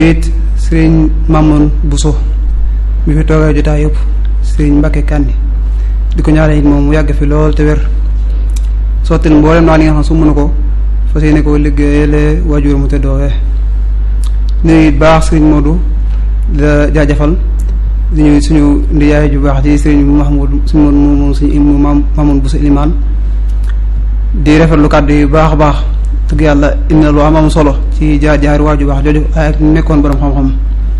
it sëriñ Mamoun Bousso mi fi toogee jotaay yëpp sëriñ Mbacke Kandi di ko ñaanal it moom mu yàgg fi lool te wér sottil mboolem naa li nga xam su mën ko fas yéene ko liggéeyale waajur mu te doowee nuyu it baax sëriñ Modou la jaajëfal di ñuy suñu ndiyaay ju baax ci sëriñ Mahmoud suñu moom moom suñu Mamoun Bousso Ilimaan di rafetlu kàddu yu baax a baax dëgg yàlla indi na lu am am solo ci jaar jaar waaju baax jooju ak nekkoon borom xam-xam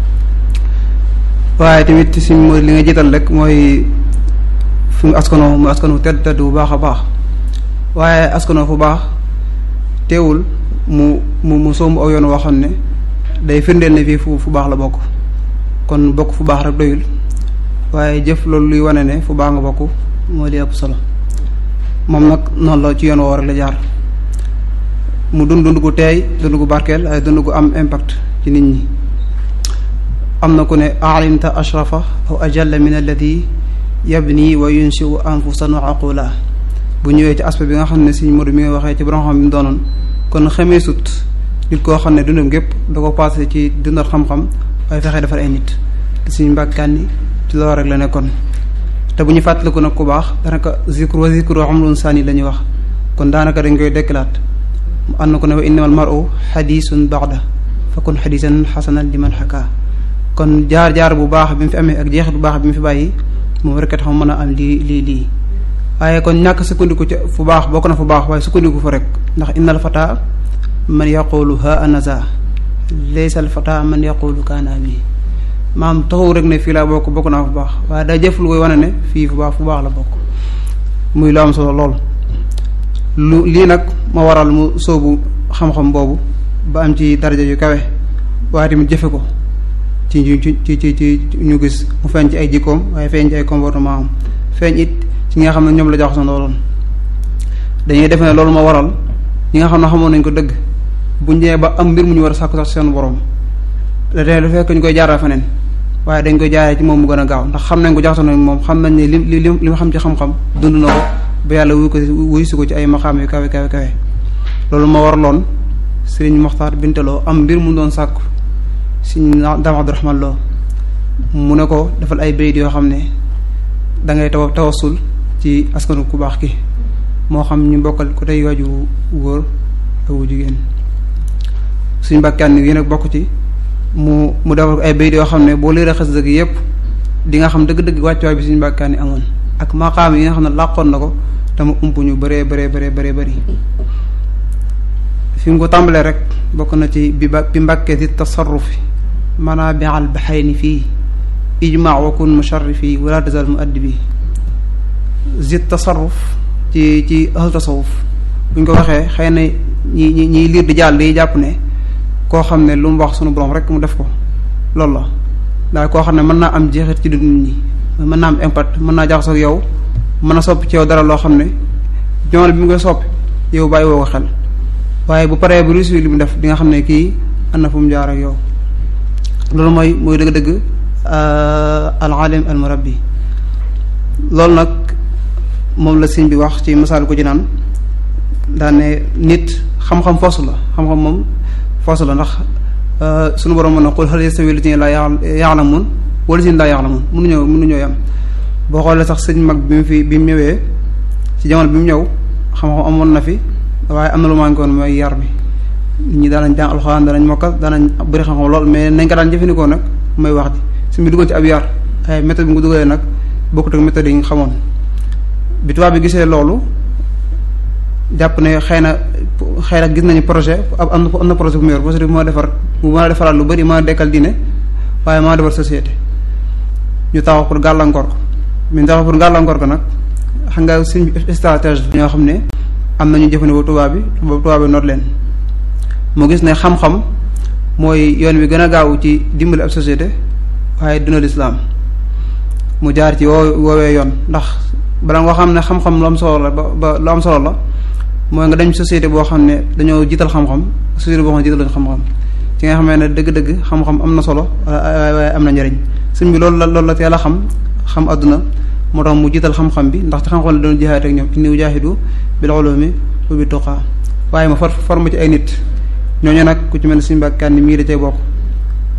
waaye tamit si mooy li nga jiital rek mooy fi mu askanoo mu askanoo tedd tedd bu baax a baax waaye askanoo fu baax teewul mu mu mu somb aw yoon woo xam ne day firndeel ne fii fu fu baax la bokk kon bokk fu baax rek doyul waaye jëf loolu luy wane ne fu baax nga bokk moo di ëpp solo moom nag noonu la ci yoon woo rek la jaar mu dund dund gu teey dund gu barkeel ay dund gu am impact ci nit ñi am na ku ne alimta ashrafa aw ajalla min alladi yabni wa yunshiu anfusan wa aqula bu ñëwee ci aspect bi nga xam ne Sëriñ Modou mi nga waxee ci borom xam bi mu doonoon kon xamee sut nit koo xam ne dundam gépp da ko passé ci dundal xam-xam waaye fexe defar ay nit te Sëriñ Mbàkke Kandi ci loolu rek la nekkoon te bu ñu fàttaliku nag ku baax daanaka zikru wa zikru amrun sani la ñuy wax kon daanaka dañ koy dekkalaat mu ànd ko ne wa innamal mar'u xadisun baxda fa kun xadisan xasanan liman xakaa kon jaar-jaar bu baax bi mu fi amee ak jeexit bu baax bi mu fi bàyyi moom rek tax mën a am lii lii lii waaye kon ñàkk sukkandiku ci fu baax bokk na fu baax waaye sukkandiku fa rek ndax innal fata man yaqulu ha anaza laysa al fata man yaqulu kaana bi maam taxaw rek ne fii laa bokk bokk naa fu baax waaye daa jëf lu koy wane ne fii fu baax fu baax la bokk muy lu am solo lool lu lii nag ma waral mu sóobu xam-xam boobu ba am ci daraja yu kawe waaye tamit jëfe ko ci ci ci ci ci ñu gis mu feeñ ci ay jikkoom waaye feeñ ci ay comportement am feeñ it ci ñi nga xam ne ñoom la jox sa looloon dañuy defe ne loolu ma waral ñi nga xam ne xamoon nañ ko dëgg bu ñëwee ba am mbir mu ñu war a sàkku sax seen borom da tey du fekk ñu koy jaaral feneen waaye dañ koy jaaree ci moom mu gën a gaaw ndax xam nañ ko jaxasoo nañ moom xam nañ ne li li li ma xam ci xam-xam dund na ko ba yàlla wuy ko wuy si ko ci ay maxaam yu kawe kawe kawe loolu ma waraloon sëriñ Moxtaar Bintaloo am mbir mu doon sàkku sëriñ Daam Abdurahmaan Lo mu ne ko defal ay bayit yoo xam ne da ngay taw tawasul ci askanu ku baax ki moo xam ñu bokkal ko tey waaju góor ak wu jigéen suñ mbàkkaan yi nag bokk ci mu mu defal ko ay bayit yoo xam ne boo leeree xas dëgg yépp di nga xam dëgg-dëgg wàccuwaay bi suñ mbàkkaan yi amoon ak maqaam yi nga xam ne làqoon na ko dama ump ñu bëree bëree bëree bëree bëri fi mu ko tàmbalee rek bokk na ci bi ba bi mbàkkee si tasarrufi manaa bi al baxayni fii ijmaa wa kun musharrifi wala tazal mu addi bi zit tasarruf ci ci ahlu tasawuf buñ ko waxee xëy na ñi ñi ñiy liir di jàll di jàpp ne koo xam ne lu mu wax sunu borom rek mu def ko loolu la daal koo xam ne mën naa am jeexit ci dund nit ñi mën naa am impact mën naa jaxasoo ak yow mën a soppi ci yow dara loo xam ne jamono bi mu koy soppi yow bàyyi woo ko xel waaye bu paree bu réussir li mu def di nga xam ne kii am na fu mu jaar ak yow loolu mooy mooy dëgg-dëgg al alim al murabbi loolu nag moom la sëñ bi wax ci misaal ko ci naan daan ne nit xam-xam foosu la xam-xam moom foosu la ndax suñu borom mën na qul hal yastawi allaziina laa ya'lamuun wa allaziina laa ya'lamuun mënuñoo mënuñoo yam boo xoolee sax sëñ mag bi mu fi bi mu ñëwee ci jamono bi mu ñëw xam-xam amoon na fi waaye am na lu manqué woon mooy yar bi nit ñi daanañ jàng alxuraan danañ mokkal danañ bëri xam-xam lool mais nañ ko daan jëfandikoo nag mooy wax ji su mu duggoon ci ab yar ay méthode bi nga dugalee nag bokkut ak méthode yi nga xamoon bi tubaab bi gisee loolu jàpp ne xëy na xëy na gis nañu projet am na am na projet bu mu yor projet bi moo defar bu mën a defaraat lu bëri mën a dekkal diine waaye mën a defar société ñu taxaw pour gàllankoor ko mais taxaw pour gàllankoor ko nag xam nga suñ stratégie ñoo xam ne am nañu jëfandikoo tubaab bi tubaab bi noot leen mu gis ne xam-xam mooy yoon wi gën a gaaw ci dimbali ab société waaye duna lislaam mu jaar ci woo woowee yoon ndax bala nga xam ne xam-xam lu am solo la ba ba lu am solo la mooy nga dem société boo xam ne dañoo jiital xam-xam société boo xam ne jiital xam-xam ci nga xamee ne dëgg-dëgg xam-xam am na solo waaye am na njëriñ sëñ bi loolu la loolu la teel a xam xam adduna moo tax mu jiital xam-xam bi ndax ci xam-xam la doon jihaat ak ñoom inni ujaahidu bil ulumi wa bi tuqaa waaye ma for forme ci ay nit ñooñu nag ku ci mel ne suñu mbàkkaan ni mii da cay bokk